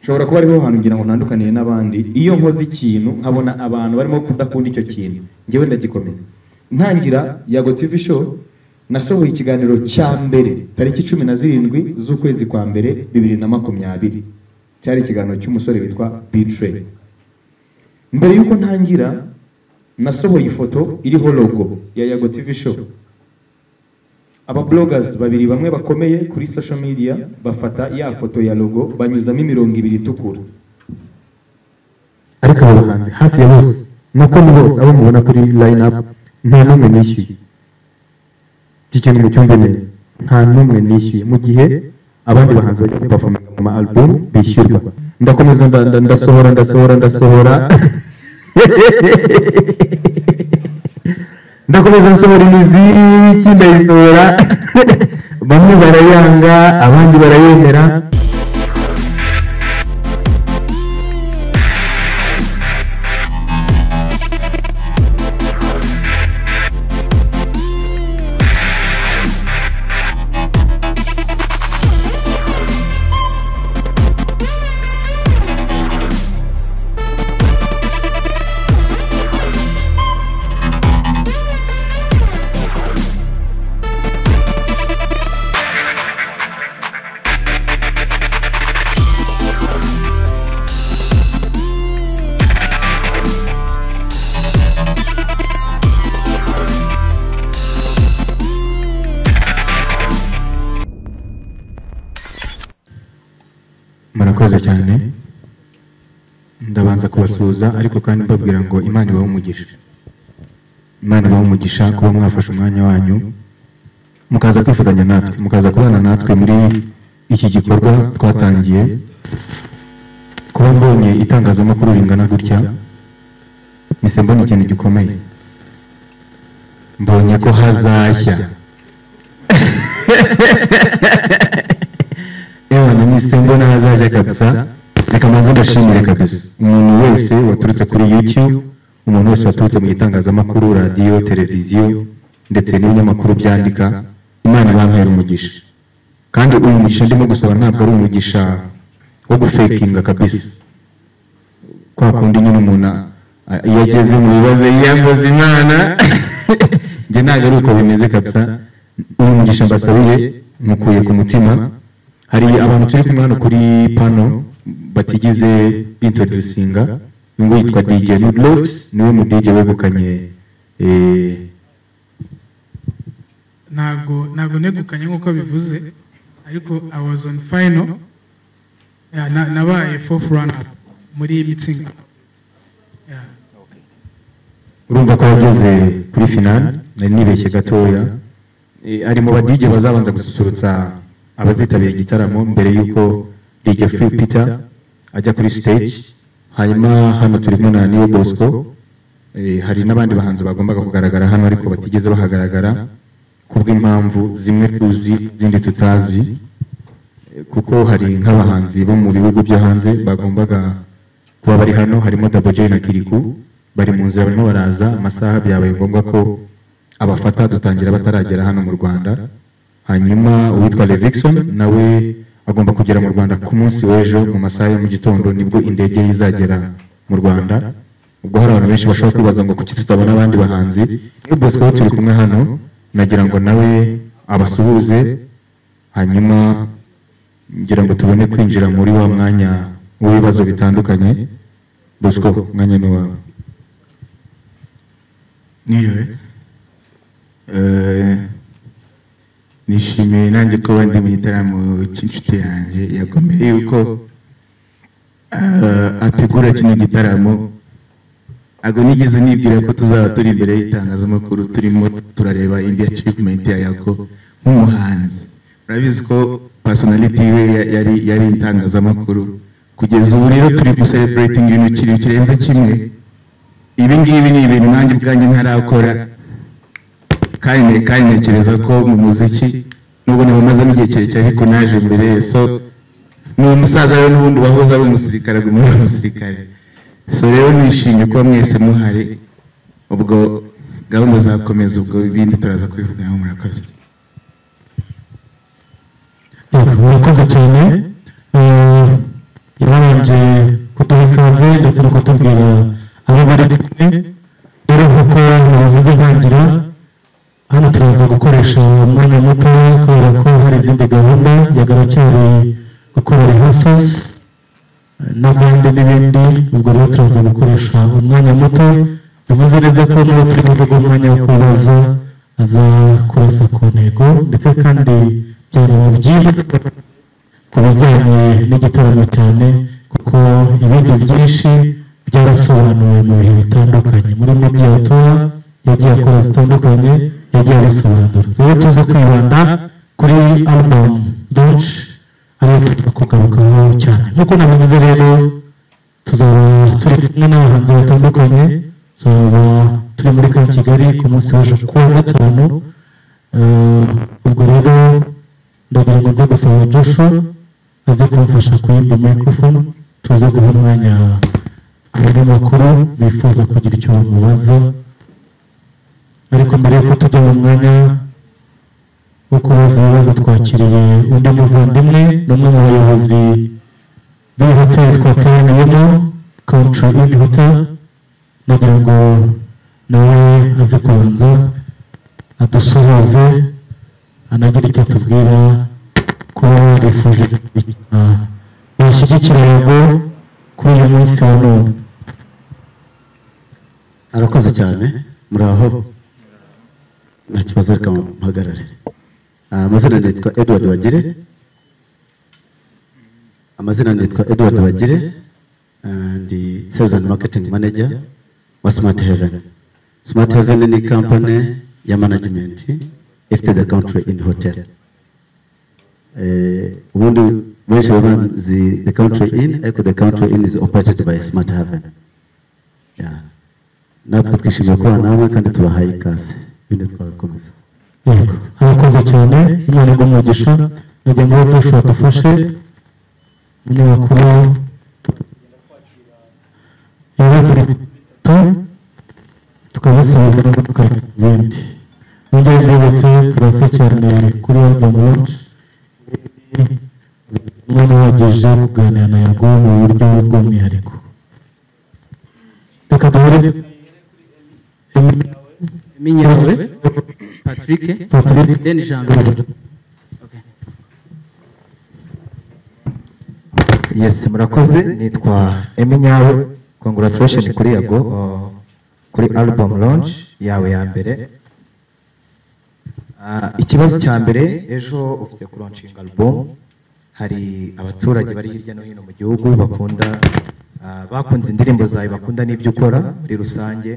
nshobora kuba ariho hantu ngira ngo ntandukaniye n'abandi iyo nkoze ikintu nkabona abantu barimo kudakunda icyo kintu ngewe ndagikomeza ntangira yago tivi show nasohoye ikiganiro cya mbere tariki cumi na zirindwi z'ukwezi kwa mbere bibiri na makumyabiri cyari ikiganiro cy'umusore witwa bitrey mbere y'uko ntangira nasohoye ifoto iriho logo ya yago tivi show ababloggers babiri bamwe bakomeye kuri social media bafata ya foto ya logo banyuzamo imirongo ibiri itukura ariko abo bahanzi hafi ya bose nuko ni bose abo mubona kuri line up nta n'umwe nishyuye iki kintu mucyumve neza nta n'umwe nishyuye mu gihe abandi bahanzi bajya kupafominga mu ma album bishyurwa ndakomeza nda- nda- ndasohora ndasohora ndasohora ndakomeza nsohora imiziki ndayisohora bamwe barayanga abandi barayemera murakoze cyane ndabanza kubasuhuza ariko kandi mbabwira ngo imana ibahe umugisha imana ibahe umugisha kuba mwafashe umwanya wanyu mukaza kwifatanya natwe mukaza kubana natwe muri iki gikorwa twatangiye kuba mbonye itangazamakuru ringana gutya mise mbona ikintu gikomeye mbonye ko hazashya yewe na mise mbona hazajya kabisa reka manze mbashimire kabisa umuntu wese waturutse kuri youtube umuntu wese waturutse mu itangazamakuru radiyo televiziyo ndetse n'ibinyamakuru byandika imana ibampera umugisha kandi uyu mugisha ndimo gusohora ntabwo ari umugisha wo gufekinga kabisa kwa kundi nyine umuntu a- iyo ageze mu bibazo yiyambaza imana njye ntabwo ari uko bimeze kabisa uyu mugisha mbasabiye mukuye ku mutima hari abantu turi kumwe hano kuri pano batigize introducinga uyu nguyu yitwa DJ Nudlot niwe mu DJ wegukanye eh, ntabwo ntabwo negukanye nk'uko bivuze ariko i was on final Yeah, na- nabaye fourth runner muri iyi mitsingi Yeah. urumva ko yageze kuri finale nari nibeshye gatoya Eh, ari mu ba DJ bazabanza gususurutsa abazitabira igitaramo mbere y'uko DJ Free Peter ajya kuri stage hanyuma hano turimo na Neo Bosco Eh, hari n'abandi bahanzi bagombaga kugaragara hano ariko batigeze bahagaragara kubw'impamvu zimwe tuzi izindi tutazi Eh, kuko hari nk'abahanzi bo mu bihugu byo hanze bagombaga kuba bari hano harimo Double J na Kiriku bari mu nzira barimo baraza amasaha byabaye ngombwa ko abafata dutangira bataragera hano mu Rwanda hanyuma uwitwa Levixon nawe agomba kugera mu Rwanda ku munsi w'ejo mu masaha ya mu gitondo nibwo indege ye izagera mu Rwanda ubwo hari abantu benshi bashobora kwibaza ngo kuki tutabona abandi bahanzi iyo bosco we turi kumwe hano nagira ngo nawe abasuhuze hanyuma ngira ngo tubone kwinjira muri wa mwanya w'ibibazo bitandukanye bosco umwanya ni wawe niriwe Eh, nishimiye nanjye kuba ndi mu gitaramo cy'inshuti yanjye yagombye yuko eh, ategura kino gitaramo ago nigeze nibwira ko tuzaba turi imbere y'itangazamakuru turimo turareba indi achievement ya yako nk'umuhanzi urabizi ko personality we ya- yari yari itangazamakuru kugeza ubu rero turi gucelebrating ibintu kiri kirenze kimwe ibi ngibi ni ibintu nanjye ubwanjye ntarakora kandi kandi ntekereza ko mu muziki nubwo nabamazemo igihe kirekire ariko naje mbere so ni umusaza rero n'ubundi wahoze ari umusirikare aguma ari umusirikare so rero nishimiye kuba mwese muhari ubwo gahunda zakomeza ubwo ibindi turaza kubivuganaho murakoze murakoze cyane Eh, yabaye babanje kuduha ikaze ndetse no kutubwira aho bari kumwe rero nk'uko bavuze ntangira hano turaza gukoresha umwanya muto kubera ko hari izindi gahunda yagaracyari gukora rehearsals n'abandi n'ibindi ubwo rero turaza gukoresha umwanya muto bivuze neza ko n'uwo turi buze guha umwanya wo kubaza aza kurasa ku ntego ndetse kandi byari byiza ku bijyanye n'igitaramo cyane kuko ibindi byinshi byarasobanuwe mu bihe bitandukanye muri media tour yagiye akora zitandukanye yagiye abisobanura rero tuza kwibanda kuri album launch ariyo tuza kugarukaho cyane nk'uko nabivuze rero tuzaba turi kumwe n'abahanzi batandukanye tuzaba turi muri ka kigali ku munsi w'ejo kuwa gatanu Eh, ubwo rero ndagira ngo nze gusaba josho aze kumfasha ku yindi microphone tuze guha umwanya abanyamakuru bifuza kugira icyo bamubaza ariko mbere yuko tujya mu mwanya wo kubaza ibibazo twakiriye undi muvandimwe n'umwe mu bayobozi b'iyi hoteli twateraniyemo country inn hotel ndagira ngo nawe aze kubanza adusuhuze anagira icyo atubwira ko bifuje kugira bashyigikira yego kuri uyu munsi wa none arakoze cyane muraho nta kibazo reka muhagarare Ah, amazina nitwa edward bagire amazina nitwa edward bagire ah, ndi sales and marketing manager wa smart heaven smart heaven ni company ya management ifite the country in hotel Eh, ubundi benshi baba bazi the country in ariko the country in is operated by smart heaven Yeah. natwe twishimiye kubana namwe kandi tubahaye ikaze ibindi twakomeza yego arakoze cyane imana igumugisha nagira ngo joshua adufashe umunyamakuru ibibazo bitatu tukabisubiza neza tukareka ibindi nongeye mbibutse turasa cyane kuri album launch umwana wagejeje kuganira na yago mu buryo bw'umwihariko reka duhure Minyawe, Patrick, Patrick. then Jean-Louis. yes murakoze nitwa eminyawe congratulation kuri yago uh, kuri album launch yawe ya mbere Ah, ikibazo cya mbere ejo ufite kuronshinga album hari abaturage bari hirya no hino mu gihugu bakunda ah, bakunze indirimbo zawe bakunda n'ibyo ukora muri rusange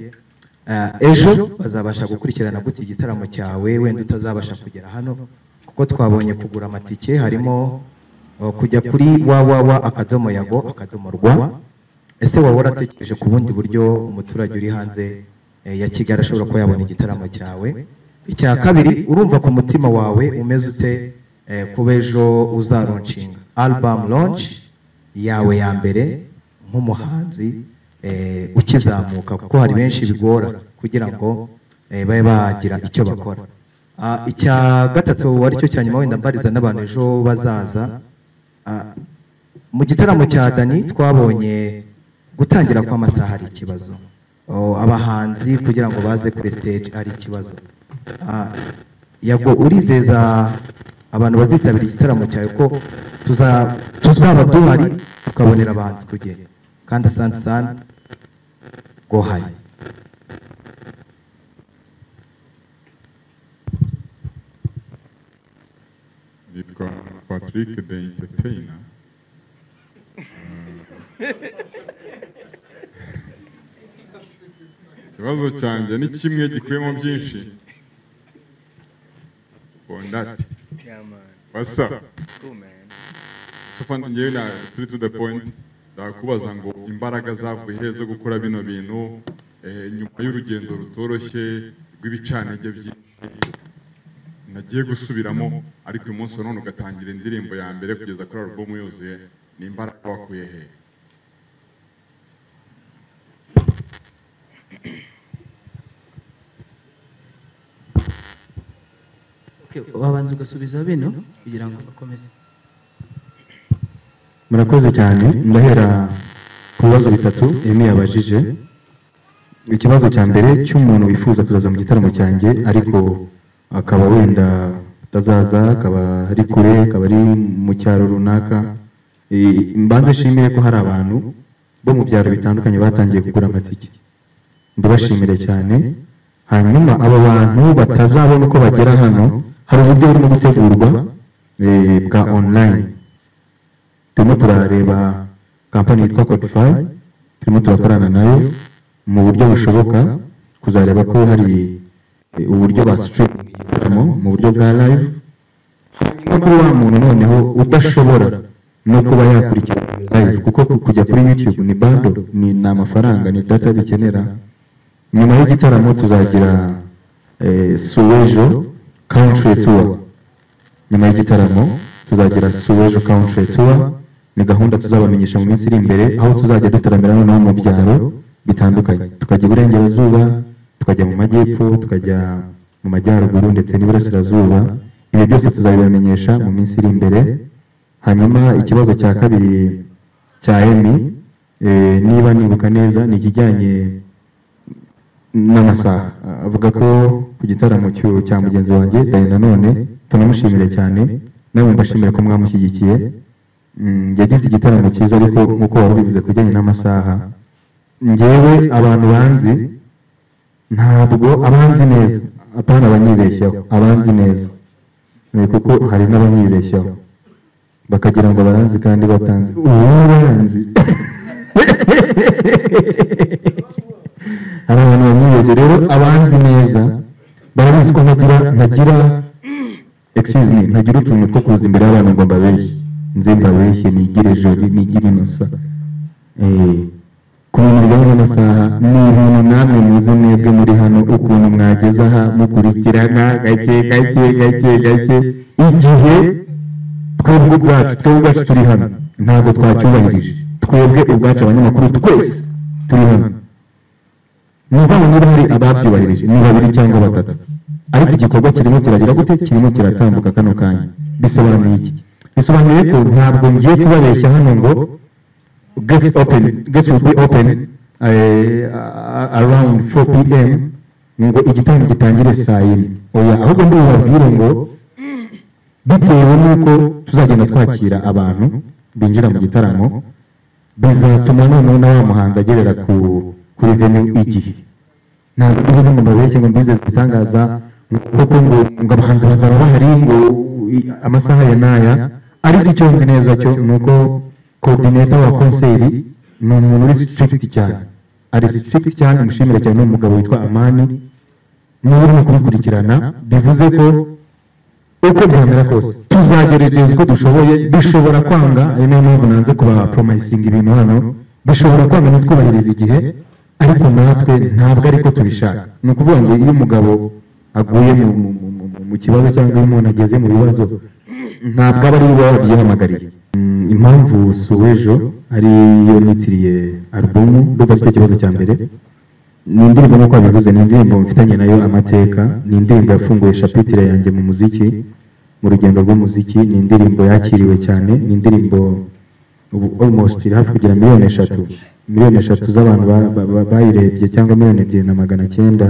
Ah, ejo bazabasha gukurikirana gute igitaramo cyawe wenda utazabasha kugera hano kuko twabonye kugura amatike harimo uh, kujya kuri www akadomo yago akadomo rwa ese waba waratekereje ku bundi buryo umuturage uri hanze eh, ya kigali ashobora kuba yabona igitaramo cyawe icya kabiri urumva ku mutima wawe umeze ute eh, kuba ejo uzaronshinga album launch yawe ya mbere nk'umuhanzi eh, ukizamuka kuko hari benshi bigora kugira ngo eh, babe bagira icyo bakora Ah, icya gatatu aricyo cya nyuma wenda mbariza n'abantu ejo bazaza Ah, mu gitaramo cya dani twabonye gutangira kw'amasaha ari ikibazo Oh, abahanzi kugira ngo baze kuri stage ari ikibazo Ah, yago urizeza abantu bazitabira igitaramo cyawe ko tuza- tuzaba duhari tukabonera abahanzi ku gihe kandi asante sana go hayi nitwa patrick the entertainer Eh, ikibazo cyanjye ni kimwe gikubiyemo byinshi bondati basa sofa ngewe na turi to the point ndakubaza ngo imbaraga zavuye he zo gukora bino bintu eh, nyuma y'urugendo rutoroshye rw'ibicanenge byinshi nagiye gusubiramo ariko uyu munsi wa none ugatangira indirimbo ya mbere kugeza kuri alubumu yuzuye ni imbaraga wakuye he Okay, wabanza ugasubiza bino kugira ngo bakomeze. murakoze cyane ndahera ku bibazo bitatu emi yabajije ikibazo cya mbere cy'umuntu wifuza kuzaza mu gitaramo cyanjye ariko akaba wenda atazaza akaba ari kure akaba ari mu cyaro runaka Eh, mbanze nshimire ko hari abantu bo mu byaro bitandukanye batangiye kugura amatike ndabashimire cyane hanyuma abo bantu batazabona uko bagera hano hari uburyo burimo gutegurwa eh, bwa online turimo turareba kampani yitwa codify turimo turakorana nayo mu buryo bushoboka kuzareba ko hari eh, uburyo ba streaming igitaramo mu buryo bwa live no kuba wa muntu noneho udashobora no kuba yakurikira live kuko kujya kuri youtube ni bando ni ni amafaranga ni data bikenera nyuma y'igitaramo tuzagira eh, suwejo country tour nyuma y'igitaramo tuzagira suwejo country tour ni gahunda tuzabamenyesha mu minsi iri imbere aho tuzajya dutaramira noneho mu byaro bitandukanye tukajya iburengerazuba tukajya mu majyepfo tukajya mu majyaruguru ndetse n'iburasirazuba ibi byose tuzabibamenyesha mu minsi iri imbere hanyuma ikibazo cya kabiri cya emi eh, niba nibuka neza ni ikijyanye n'amasaha avuga ko ku gitaramo cy'u- cya mugenzi wanjye dani nanone tunamushimire cyane namwe mbashimire ko mwamushyigikiye Mm, yagize igitaramo cyiza ariko nk'uko wari ubivuze ku bijyanye n'amasaha ngewe abantu banzi ntabwo abanzi neza apana abanyibeshyaho abanzi neza Eh, kuko hari n'abanyibeshyaho bakagira ngo baranzi kandi batanzi ubu baranzi hari abantu bamwibeshye rero abanzi neza barabizi ko ntagira ntagira excuse me ntagira utuntu two kuza imbere y'abantu ngo mbabeshye nze mbabeshye nigire joli nigire inosa Eh, ku bintu bijyanye n'amasaha ni ibintu namwe muzi mwebwe muri hano ukuntu mwageze aha mukurikirana gake gake gake gake igihe twebwe ubwacu twebwe ubwacu turi hano ntabwo twacyubahirije twebwe ubwacu abanyamakuru twese turi hano ni ukuvuga niba hari ababyubahirije ni babiri cyangwa batatu ariko igikorwa kirimo kiragira gute kirimo kiratambuka kano kanya bisobanuye iki bisobanuye ko ntabwo ngiye kubabeshya hano ngo guest open guest will be open eh, ah, around 4 pm ngo igitaramo gitangire saa yine oya ahubwo ndibubabwire ngo bitewe n'uko tuzagenda twakira abantu binjira mu gitaramo bizatuma noneho na wa muhanzi agerera ku kuri venue igihe ntabwo mbivuze ngo mbabeshye ngo mbizeze ibitangaza kuko ngo ngo abahanzi bazaba bahari ngo i- amasaha ya n'aya ariko icyo nzi neza cyo ni uko coordinator wa konseri ni umuntu uri strict cyane ari strict cyane mushimire cyane n'umugabo witwa amani niba urimo kubikurikirana bivuze ko uko byamera kose tuzagerageza uko dushoboye bishobora kwanga ari nayo mpamvu nanze kubaporomayisinga ibintu hano bishobora kwanga ntitwubahirize igihe ariko natwe ntabwo ariko tubishaka ni ukuvuga ngo iyo umugabo aguye mu, mu, mu, mu, mu- mu kibazo cyangwa iyo umuntu ageze mu bibazo ntabwo aba ari we baba babyihamagariye Mm, impamvu suwejo ari yo nitiriye alubumu ndumva ari cyo kibazo cya mbere ni indirimbo nk'uko wabivuze ni indirimbo mfitanye nayo amateka ni indirimbo yafunguye shapitire yanjye mu muziki mu rugendo rw'umuziki ni indirimbo yakiriwe cyane ni indirimbo ubu almost iri hafi kugira miliyoni eshatu miliyoni eshatu z'abantu ba- ba- ba- bayirebye cyangwa miliyoni ebyiri na magana cyenda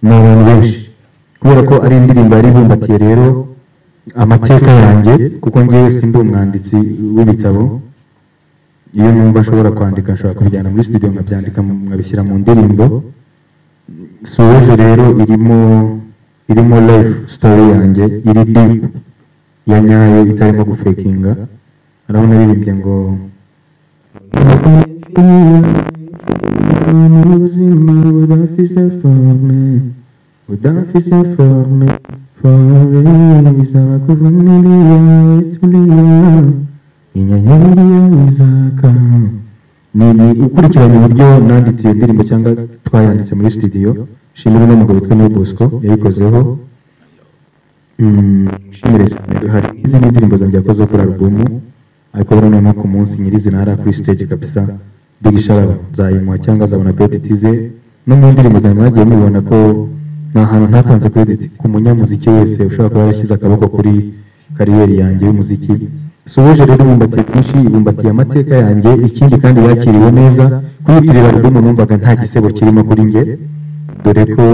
ni abantu benshi kubera ko ari indirimbo yari ibumbatiye rero amateka yanjye kuko ngewe sindi umwanditsi w'ibitabo iyo numva ashobora kwandika nshobora kubijyana muri studio nkabyandika nkabishyira mu ndirimbo suweje rero irimo irimo life story yanjye iri deep ya nyayo itarimo gufekinga urabona biribye ngo ubuzima budafise forme budafise forme forme bisaba kuva muri yawe turiya inyenyeri y'izaka ni ni ukurikirana uburyo nanditse iyo ndirimbo cyangwa twayanditse muri studio shimira n'umugabo witwa Niyo Bosco yabikozeho Mm, shimire cyane hari n'izindi ndirimbo zanjye yakoze kuri alubumu ariko rero noneho ku munsi nyirizina hari kuri stage kabisa big sharaba zayimuha cyangwa azabona credit ze no mu ndirimbo zanjye mwagiye mubibona ko nta hantu ntatanze credit ku munyamuziki wese ushobora kuba yarashyize akaboko kuri kariyeri yanjye y'umuziki soje rero ibumbatiye byinshi ibumbatiye amateka yanjye ikindi kandi yakiriwe neza kuyitirira album numvaga nta gisebo kirimo kuri njye dore ko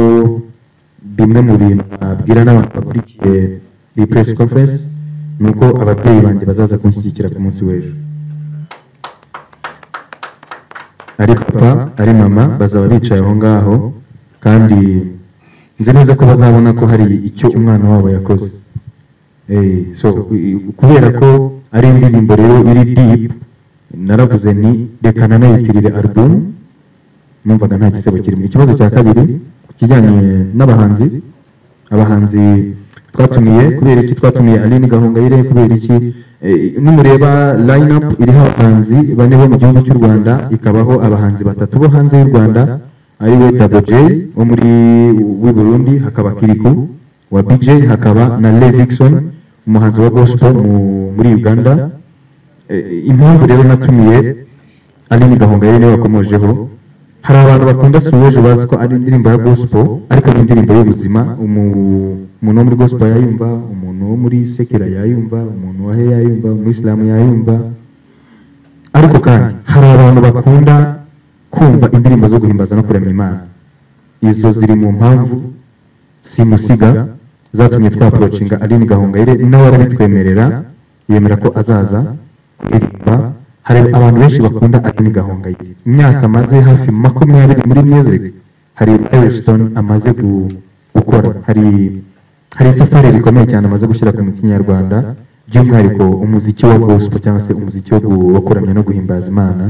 bimwe mu bintu nabwira n'abantu bakurikiye iyi press conference ni uko ababyeyi banjye bazaza kunshyigikira ku munsi w'ejo ari papa ari mama bazaba bicaye aho ngaho kandi nzi neza ko bazabona ko hari icyo umwana wabo yakoze Eh, so i- kubera ko ari indirimbo rero iri deep naravuze nti reka nanayitirire album numvaga nta gisebo kirimo ikibazo cya kabiri ku kijyanye n'abahanzi abahanzi twatumiye kubera iki twatumiye aline gahongayire kubera iki Eh, nimureba line up iriho abahanzi bane bo mu gihugu cy'u rwanda ikabaho abahanzi batatu bo hanze y'u rwanda ari we Double J wo muri w'i Burundi hakaba Kiriku wa BJ hakaba na Levixon umuhanzi wa gospel mu- muri Uganda Eh, impamvu rero natumiye Aline Gahongayire niwe wakomojeho hari abantu bakunda Suwejo bazi ko ari indirimbo ya gospel ariko ni indirimbo y'ubuzima umu- umuntu wo muri gospel yayumva umuntu wo muri sekera yayumva umuntu wa he yayumva umuyisilamu yayumva ariko kandi hari abantu bakunda kumva indirimbo zo guhimbaza no kuramya imana izo ziri mu mpamvu simusiga zatumye twapurocinga aline gahongayire nawe arabitwemerera yemera ko azaza kuririmba hari abantu benshi bakunda aline gahongayire imyaka amaze hafi makumyabiri muri music hari erisitoni amaze gu- gukora hari hari itafari rikomeye cyane amaze gushyira ku muziki nyarwanda by'umwihariko umuziki wa gospel cyangwa se umuziki wo gu- wo kuramya no guhimbaza imana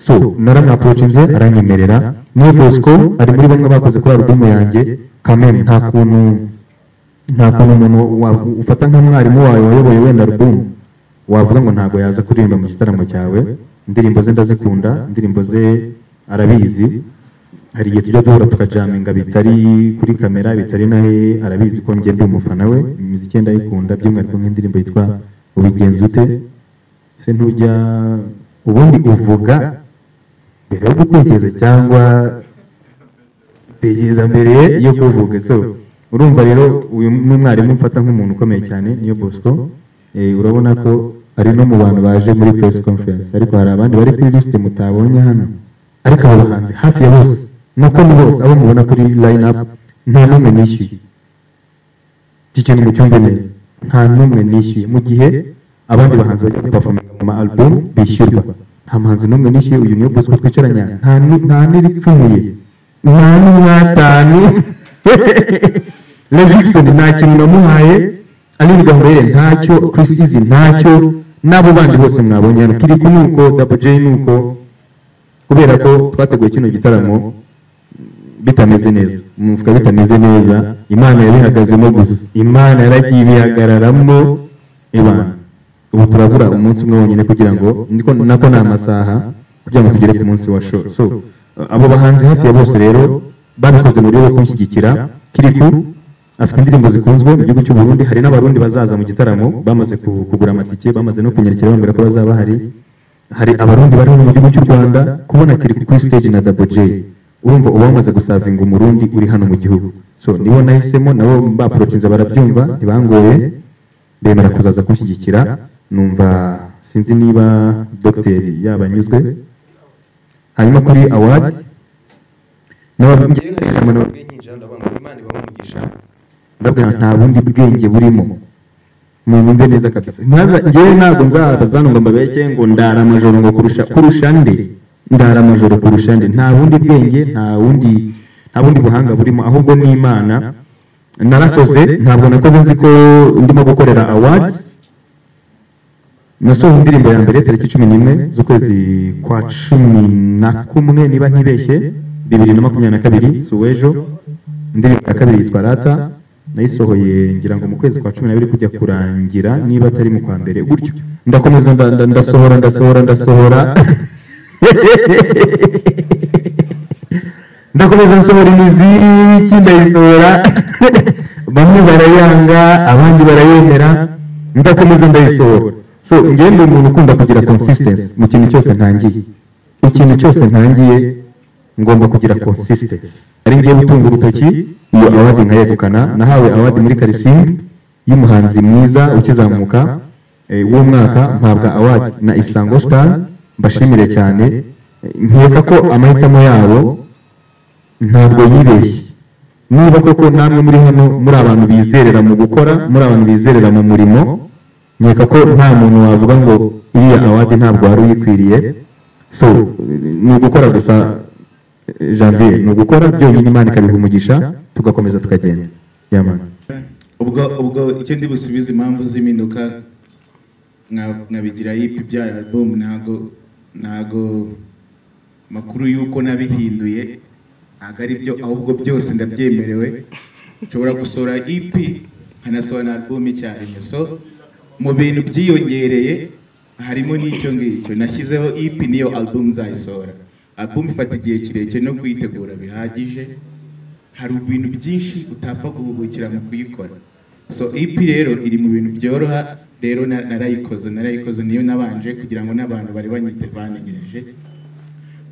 so naramwapurocinze aranyemerera niyo bosco ari muri bamwe bakoze kuri alubumu yanjye kamere nta kuntu nta kuntu umuntu wa- ufata nka mwarimu wawe wayoboye wenda alubumu wavuga ngo ntabwo yaza kuririmba mu gitaramo cyawe indirimbo ze ndazikunda indirimbo ze arabizi hari igihe tujya duhura tukajaminga bitari kuri kamera bitari nawe arabizi ko njye ndi umufana we imiziki ye ndayikunda by'umwihariko nk'indirimbo yitwa ubigenza ute se ntujya ubundi uvuga mbere yo gutekereza cyangwa tekereza mbere yo kuvuga so urumva rero uyu ni umwarimu mfata nk'umuntu ukomeye cyane niyo bosco Eh, urabona ko ari no mu bantu baje muri press conference ariko hari abandi bari kuri list mutabonye hano ariko abo bahanzi hafi ya bose nuko ni bose abo mubona kuri line up nta n'umwe nishyuye iki kintu mucyumve neza nta n'umwe nishyuye mu gihe abandi bahanzi bajya gupafominga mu ma album bishyurwa nta muhanzi n'umwe nishyuye uyu niyo bosco twicaranye aha. nta ni- nta n'iripfumuye nta n'umwatanu Levinson nta kintu namuhaye Aline Gahongayire ntacyo Chris Easy ntacyo n'abo bandi bose mwabonye hano Kiriku ni uko Double J ni uko kubera ko twateguye kino gitaramo bitameze neza umufuka bitameze neza imana yabihagazemo gusa imana yaragiye ibihagararamo ibana ubu turabura umunsi umwe wonyine kugira ngo niko nako ni amasaha kugira ngo tugere ku munsi wa show so abo bahanzi hafi ya bose rero babikoze mu buryo bwo kunshyigikira kiriku afite indirimbo zikunzwe mu gihugu cy'u Burundi hari n'abarundi bazaza mu gitaramo bamaze ku- kugura amatike bamaze no kunyarukira bambwira ko bazaba bahari hari abarundi bari mu gihugu cy'u Rwanda kubona kiriku kuri stage na Double J urumva uba wamaze gusavinga umurundi uri hano mu gihugu so nibo nahisemo nabo baprotinze barabyumva ntibangoye bemera kuzaza kunshyigikira numva sinzi niba dogiteri yabanyuzwe hanyuma kuri awadi ndabwira nta bundi bwenge burimo mwumve neza kabisa nkaza njyewe ntabwo nzabaza ngo mbabeke ngo ndara amajoro ngo kurusha kurusha nde ndara amajoro kurusha nde nta bundi bwenge nta bundi nta bundi buhanga burimo ahubwo ni imana narakoze ntabwo nakoze nzi ko ndimo gukorera awards nasohoye indirimbo ya mbere tariki cumi n'imwe z'ukwezi kwa cumi na kumwe niba ntibeshye bibiri na makumyabiri na kabiri si uw'ejo indirimbo ya kabiri yitwa rata nayisohoye ngira ngo mu kwezi kwa cumi n'abiri kujya kurangira niba atari mu kwa mbere gutyo ndakomeza nda- nda- ndasohora ndasohora ndasohora ndakomeza nsohora imiziki ndayisohora bamwe barayanga abandi barayemera ndakomeza ndayisohora so njyewe ndi umuntu ukunda kugira consistency mu kintu cyose ntangiye ikintu cyose ntangiye ngomba kugira consistency ari ngiye gutunga urutoki iyo awadi nkayegukana nahawe awadi muri karisimbi y'umuhanzi mwiza ukizamuka eh, w'uwo mwaka mpabwa award na isango star mbashimire cyane Eh, nkeka ko amahitamo yabo ntabwo yibeshye niba koko namwe muri hano muri abantu bizerera mu gukora muri abantu bizerera mu murimo nkeka ko nta muntu wavuga ngo iriya awadi ntabwo wari uyikwiriye so eh, ni ugukora gusa eh, janvier ni ugukora byonyine imana ikabiha umugisha tugakomeza tukagenda yamana ubwo ubwo icyo ndi busubize impamvu z'impinduka nka- nkabigira yipi bya album ntago ntago makuru y'uko nabihinduye ntabwo ari byo ahubwo byose ndabyemerewe nshobora gusohora EP nkanasohora na album icyarimwe so mu bintu byiyongereye harimo n'icyo ngicyo nashyizeho EP niyo album nzayisohora album ifata igihe kirekire no kuyitegura bihagije hari ibintu byinshi utapfa guhugukira mu kuyikora so EP rero iri mu bintu byoroha rero na- narayikoze narayikoze niyo nabanje kugira ngo n'abantu bari banyite bantegereje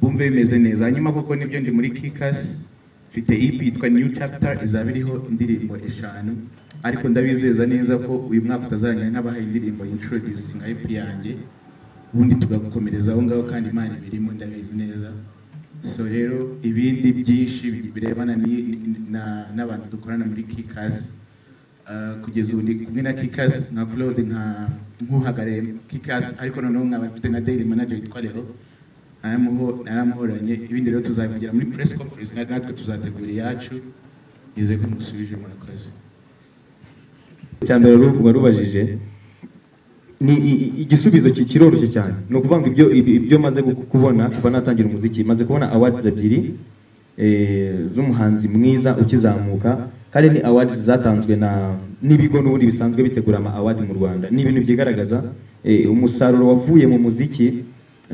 bumve bimeze neza hanyuma kuko nibyo ndi muri kikasi mfite EP yitwa new chapter izaba iriho indirimbo eshanu ariko ndabizeza neza ko uyu mwaka utazarangira n'abahaye indirimbo introducing EP yanjye ubundi tugakomereza aho ngaho kandi imana ibirimo ndabizi neza so rero ibindi byinshi birebana ni- ni- na- n'abantu dukorana muri kikasi Uh, kugeza ubu ndi kumwe na kikasi nka claude nka nkuhagarariye kikasi ariko noneho nkaba mfite na daily manager witwa leo naramuho- naramuhoranye ibindi rero tuzabigera muri press conference na- natwe tuzategura iyacu nizeye ko musubije murakoze icya mbere ru- warubajije ni i- i- igisubizo ki- kiroroshye cyane ni ukuvuga ngo ibyo ibi- ibyo maze gu- kubona kuva natangira umuziki maze kubona awards ebyiri eh, z'umuhanzi mwiza ukizamuka kandi ni awards zatanzwe na n'ibigo n'ubundi bisanzwe bitegura ama award mu Rwanda ni ibintu byigaragaza eh, umusaruro wavuye mu muziki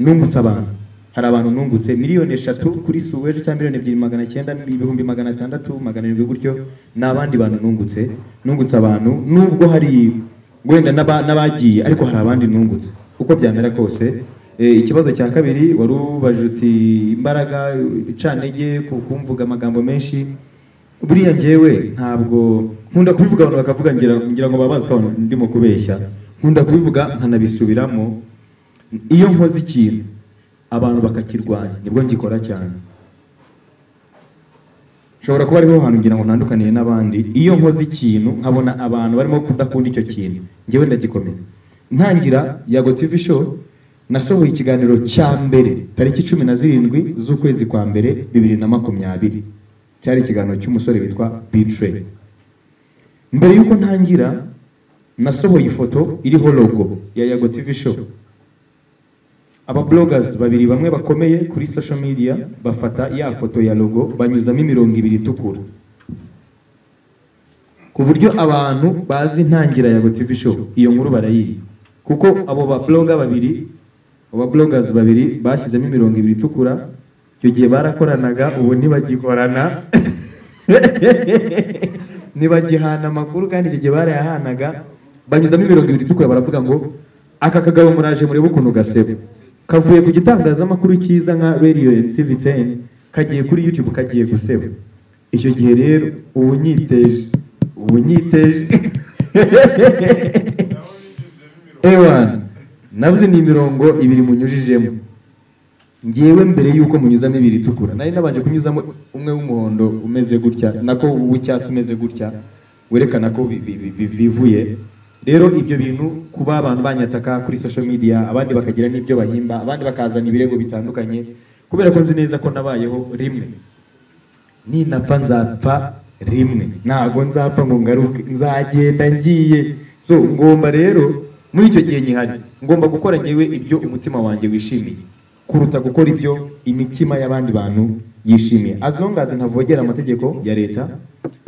nungutse abantu hari abantu nungutse miliyoni eshatu kuri suweje cyangwa miliyoni ebyiri magana cyenda ibihumbi magana atandatu magana arindwi gutyo ni abandi bantu nungutse nungutse abantu nubwo hari wenda n'aba- n'abagiye ariko hari abandi nungutse uko byamera kose Eh, ikibazo cya kabiri wari ubajije uti imbaraga icantege ku- kumvuga amagambo menshi buriya njyewe ntabwo nkunda kubivuga abantu bakavuga ngira ngira ngo babazwe abantu ndimo kubeshya nkunda kubivuga nkanabisubiramo iyo nkoze ikintu abantu bakakirwanya nibwo ngikora cyane nshobora kuba ariho hantu ngira ngo ntandukaniye n'abandi iyo nkoze ikintu nkabona abantu barimo kudakunda icyo kintu njyewe ndagikomeza ntangira yago tv show nasohoye ikiganiro cya mbere tariki cumi na zirindwi z'ukwezi kwa mbere bibiri na makumyabiri cyari ikiganiro cy'umusore witwa bitre mbere y'uko ntangira nasohoye ifoto iriho logo ya yago tv show ababloggers babiri bamwe bakomeye kuri social media bafata ya foto ya logo banyuzamo imirongo ibiri itukura ku buryo abantu bazi intangira ya Go TV show iyo nkuru barayizi kuko abo babloga babiri abo bloggers babiri bashyizemo imirongo ibiri itukura icyo gihe barakoranaga ubu ntibagikorana ntibagihana amakuru kandi icyo gihe barayahanaga banyuzamo imirongo ibiri itukura baravuga ngo aka kagabo muraje murebe ukuntu gaseba kavuye ku gitangazamakuru cyiza nka radiyo tivi teni kagiye kuri yutube kagiye guseba icyo gihe rero ubu nyiteje ubu nyiteje ewana navuze ni imirongo ibiri munyujijemo ngewe mbere y'uko munyuzamo ibiri itukura nari nabanje kunyuzamo umwe w'umuhondo umeze gutya nako uw'icyatsi umeze gutya werekana ko bi- bi- bi- bi- bivuye rero ibyo bintu kuba abantu banyataka kuri social media abandi bakagira n'ibyo bahimba abandi bakazana ibirego bitandukanye kubera ko nzi neza ko nabayeho rimwe ninapfa nzapfa rimwe ntabwo nzapfa ngo ngaruke nzagenda ngiye so ngomba rero muri icyo gihe nyihari ngomba gukora ngewe ibyo umutima wanjye wishimiye kuruta gukora ibyo imitima y'abandi bantu yishimiye as long as ntavogera amategeko ya leta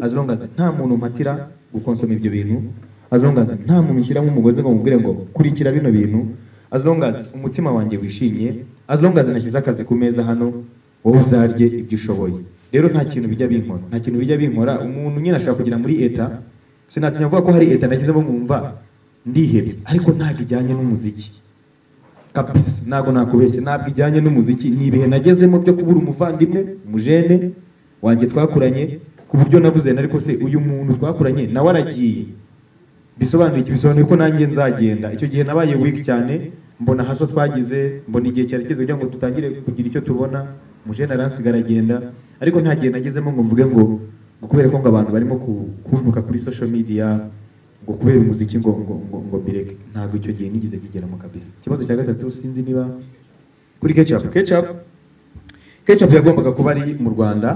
as long as nta muntu mpatira gukonsoma ibyo bintu as long as nta muntu ushyiramo umugozi ngo mubwire ngo kurikira bino bintu as long as umutima wanjye wishimye as long as nashyize akazi ku meza hano wowe uzarye ibyo ushoboye rero nta kintu bijya binkora nta kintu bijya binkora umuntu nyine ashobora kugera muri eta sinatinya kuvuga ko hari eta nagezemo nkumva ndihebye ariko ntabwo ijyanye n'umuziki kabisa ntabwo nakubeshya ntabwo ijyanye n'umuziki ni ibihe nagezemo byo kubura umuvandimwe umujene wanjye twakuranye ku buryo navuze nari ko se uyu muntu twakuranye nawe aragiye bisobanura iki bisobanuye ko nanjye nzagenda icyo gihe nabaye weak cyane mbona haso twagize mbona igihe cyari kigeze kugira ngo dutangire kugira icyo tubona mujene aransiga aragenda ariko nta gihe nagezemo ngo mvuge ngo ngo kubera ko ngo abantu barimo ku- kuntuka kuri social media ngo kubera umuziki ngo ngo ngo, ngo mbireke ntabwo icyo gihe nigeze kigeramo kabisa ikibazo cya gatatu sinzi niba kuri ketchup ketchup ketchup yagombaga kuba ari mu Rwanda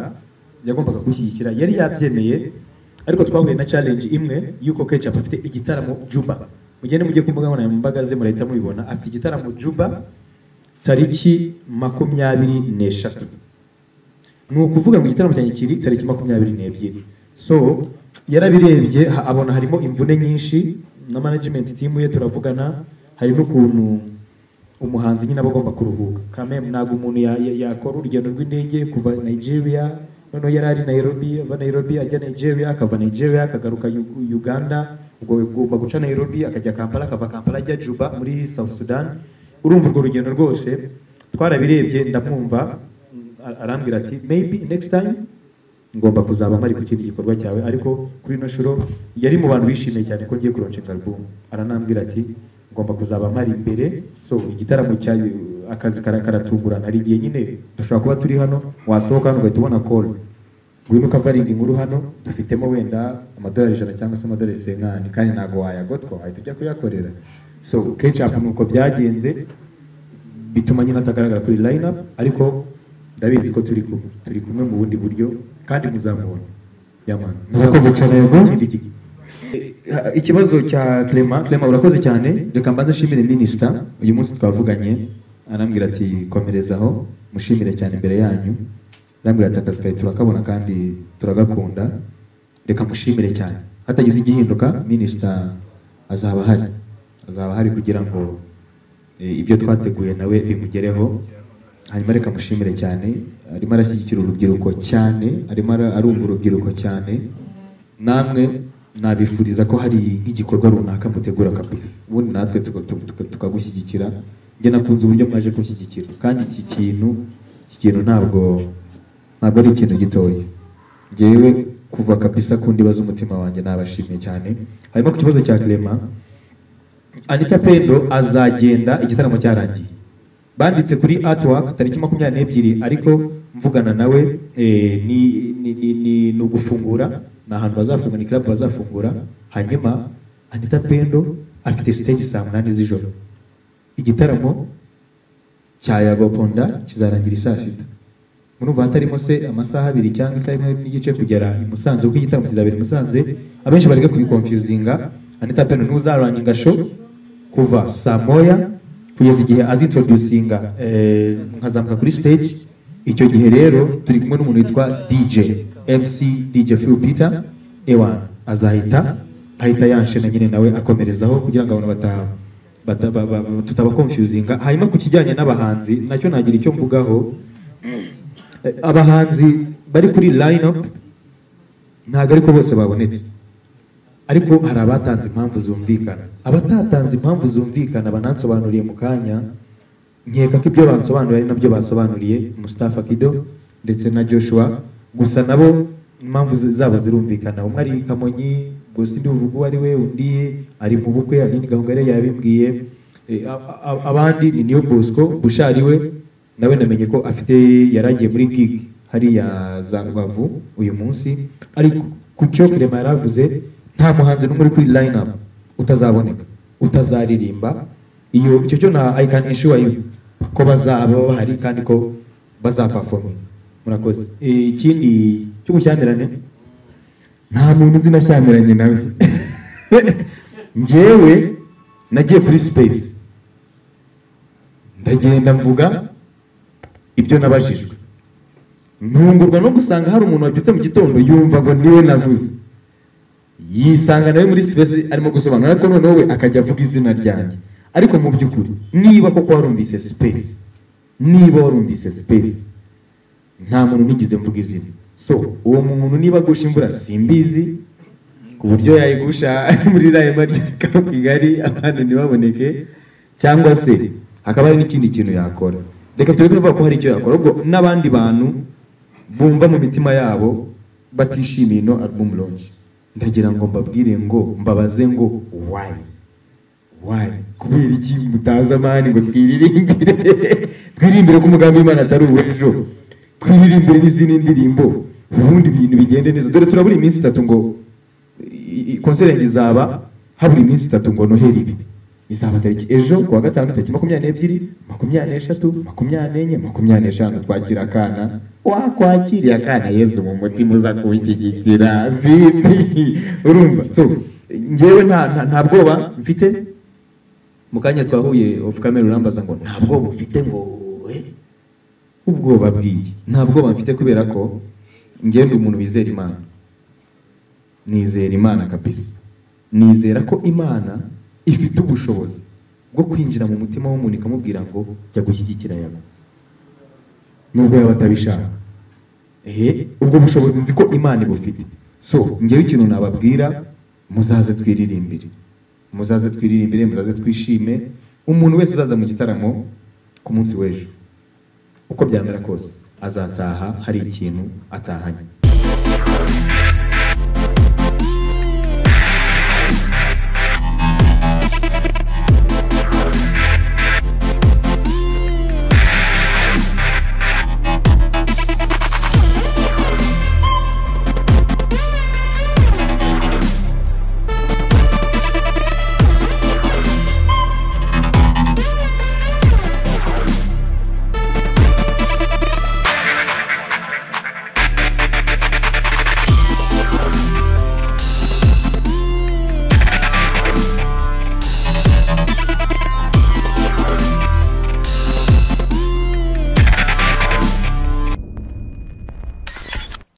yagombaga gushyigikira yari yabyemeye ariko twahuye na challenge imwe y'uko ketchup afite igitaramo Juba mugende mujye ku mbuga nkoranyambaga ze murahita mubibona afite igitaramo Juba tariki makumyabiri n'eshatu ni ukuvuga ngo igitaramo cyanjye kiri tariki makumyabiri n'ebyiri so yarabirebye ha- abona harimo imvune nyinshi na management team ye turavugana hari n'ukuntu umuhanzi nyine aba agomba kuruhuka kamem ntabwo umuntu ya- ya- yakora urugendo rw'indege kuva nigeria noneho yari ari nairobi ava nairobi ajya nigeria akava nigeria akagaruka Yu- uganda ubwo agomba guca nairobi akajya kampala akava kampala ajya juba muri south sudan urumva urwo rugendo rwose twarabirebye ndamwumva a- arambwira ati maybe next time ngomba kuzaba mpari ku kindi gikorwa cyawe ariko kuri ino shuro yari mu bantu bishimiye cyane ko ngiye kuronshinga album aranambwira ati ngomba kuzaba mpari imbere so igitaramo cya akazi kara- karatungurana hari igihe nyine dushobora kuba turi hano wasohoka hano ugahita ubona call ngwino ukavarinda inkuru hano dufitemo wenda amadolari ijana cyangwa se amadolari senkani kandi ntabwo wayagotwa wahita ujya kuyakorera so ketchup ni uko byagenze bituma nyine atagaragara kuri line up ariko ndabizi ko turi kumwe turi kumwe mu bundi buryo kandi muzamubona yamana Murakoze cyane, Yego. Ikindi gi- Eh, ikibazo cya Clement Clement urakoze cyane reka mbanze nshimire minisita uyu munsi twavuganye arambwira ati komereza aho mushimire cyane imbere yanyu arambwira ati akazi kawe turakabona kandi turagakunda reka mushimire cyane hatagize igihinduka minisita azaba ahari azaba ahari kugira ngo eh, ibyo twateguye nawe bimugereho hanyuma reka mushimire cyane arimo arashyigikira urubyiruko cyane arimo ara- arumva urubyiruko cyane namwe nabifuriza ko hari nk'igikorwa runaka mutegura kabisa ubundi natwe tuka- tuka- tuka- tukagushyigikira njye nakunze uburyo mwaje kunshyigikira kandi iki kintu iki kintu ntabwo ntabwo ari ikintu gitoya njyewe kuva kabisa ku ndiba z'umutima wanjye nabashimye cyane hanyuma ku kibazo cya Clement Anita Pendo azagenda igitaramo cyarangiye banditse kuri artwork tariki makumyabiri n'ebyiri ariko mvugana nawe eh, ni, ni, ni, ni, ni ugufungura ni ahantu bazafungura ni club bazafungura hanyuma Anita Pendo afite stage saa munani z'ijoro igitaramo cya yagoponda kizarangira saa sita murumva hatarimo se amasaha abiri cyangwa isaha imwe n'igice kugera i Musanze kuko igitaramo kizabera i Musanze abenshi bareke kubikonfuzinga Anita Pendo niwe uzaranginga show kuva saa moya kugeza igihe azintroducinga eh, nkazamuka kuri stage icyo gihe rero turi kumwe n'umuntu witwa DJ MC DJ Phil Peter ewa azahita ahita yanshena nyine nawe akomerezaho kugira ngo abantu bataha bata- ba- ba- ba- tutabakonfuzinga hanyuma ku kijyanye n'abahanzi nacyo nagira icyo mvugaho Eh, abahanzi bari kuri line up ntabwo ariko bose babonetse ariko hari abatanze impamvu zumvikana abatatanze impamvu zumvikana banansobanuriye mu kanya nkeka ko ibyo bansobanuriye ari nabyo basobanuriye Mustafa Kido ndetse na Joshua gusa nabo impamvu zi- zabo zirumvikana umwe ari i Kamonyi gusa undi uvuga uwo ari we undi ari mu bukwe ari ni gahunda yari yabimbwiye Eh, a- a- abandi ni Niyo Bosco Bushari we nawe namenye ko afite yaragiye muri gig hariya za Rubavu uyu munsi ariko ku cyo Clement yaravuze nta muhanzi n'umwe uri kuri line up utazaboneka utazaririmba iyo icyo cyo na I can assure you ko bazaba bahari kandi ko bazaperforma murakoze Eh, ikindi cy'ubushyamirane nta muntu nzi nashyamiranye nawe njyewe nagiye kuri space ndagenda mvuga ibyo nabajijwe ntungurwa no gusanga hari umuntu wabyutse mu gitondo yumva ngo niwe navuze yisanga nawe muri sipesi arimo gusobanura ariko noneho we akajya avuga izina ryanjye ariko mu by'ukuri niba koko warumvise sipesi niba warumvise sipesi nta muntu nigeze mvuga izina so uwo muntu niba agusha imvura simbizi ku buryo yayigusha muri rayima ry'ikaro kigali abantu ntibaboneke cyangwa se hakaba hari n'ikindi kintu yakora reka turebe kuvuga ko hari icyo yakora ubwo n'abandi bantu bumva mu mitima yabo batishimiye ino album launch ndagira ngo mbabwire ngo mbabaze ngo wayi wayi kubera iki mutazi amani ngo twiririmbire twiririmbire ko umugambi w'imana atari uw'ejo twiririmbire n'izindi ndirimbo ubundi ibintu bigende neza dore turabura iminsi itatu ngo i- i- konseri yanjye izaba habura iminsi itatu ngo noheri ibe izaba tariki ejo ku wa gatanu tariki makumyabiri n'ebyiri makumyabiri n'eshatu makumyabiri n'enye makumyabiri n'eshanu twakira akana wakwakiriye akana yezu mu mutima uza kunshyigikira bibi urumva so njyewe nta nta- nta bwoba mfite mu kanya twahuye ofu kamera urambaza ngo nta bwoba ufite ngo eh? ubwoba bw'iyi nta bwoba mfite kubera ko ngenda umuntu wizera imana nizera imana kabisa nizera ko imana ifite ubushobozi bwo kwinjira mu mutima w'umuntu ikamubwira ngo jya gushyigikira yawe nubwo yaba atabishaka ehe ubwo bushobozi nzi ko imana ibufite so ngewe ikintu nababwira muzaze twiririmbire muzaze twiririmbire muzaze twishime umuntu wese uzaza mu gitaramo ku munsi w'ejo uko byamera kose azataha hari ikintu atahanye